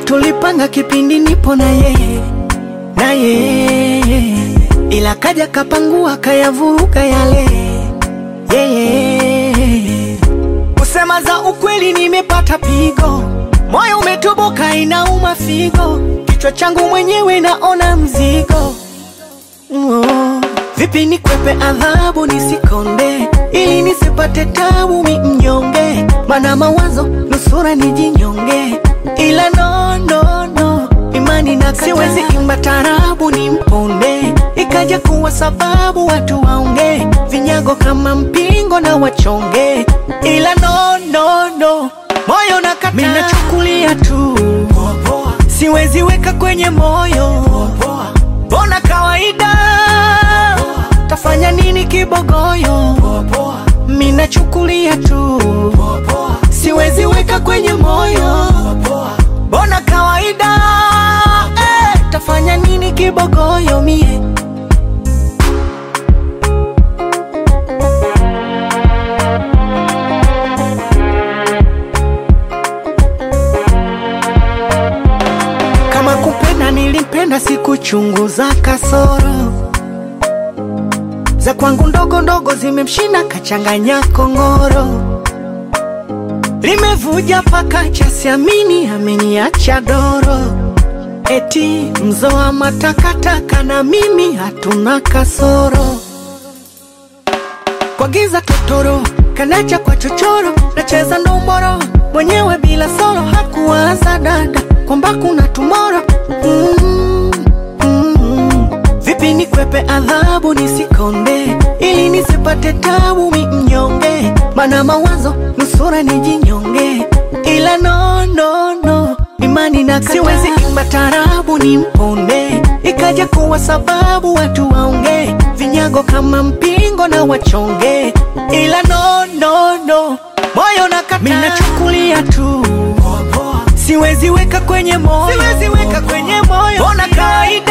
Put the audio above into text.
tulipanga kipindi nipo na yeye na yeye, ila kaja kapangua kayavuruga yale yeye. Kusema za ukweli, nimepata pigo, moyo umetoboka, inauma figo, kichwa changu mwenyewe naona mzigo oh. Vipi nikwepe adhabu nisikonde, ili nisipate tabu mi mnyonge, mana mawazo nusura nijinyonge, ila no, no, no imani na siwezi imba tarabu ni mponde, ikaja kuwa sababu watu waonge vinyago kama mpingo na wachonge, ila no, no, no moyo nakata, mimi nachukulia tu siwezi weka kwenye moyo, bona kawaida tafanya nini kibogoyo, mimi nachukulia tu siwezi weka kwenye moyo, bona kawaida eh, tafanya nini kibogoyo mie kama kupenda nilipenda, sikuchunguza kasoro za kwangu ndogo ndogo, zimemshinda kachanganya kongoro, limevuja paka cha siamini, ameniacha doro, eti mzoa matakataka na mimi hatuna kasoro, kwa giza totoro kanacha kwa chochoro, nacheza ndomboro mwenyewe bila soro, hakuwaza dada kwamba kuna tumoro mm, mm. Vipi nikwepe adhabu nisikonde, ili nisipate tabu mi mnyonge, mana mawazo nusura nijinyonge, ila no, no, no imani na siwezi imba tarabu ni mponde, ikaja kuwa sababu watu waonge vinyago kama mpingo na wachonge, ila no, no, no moyo nakata, mimi nachukulia tu siwezi weka kwenye moyo, siwezi weka kwenye moyo, bona kawaida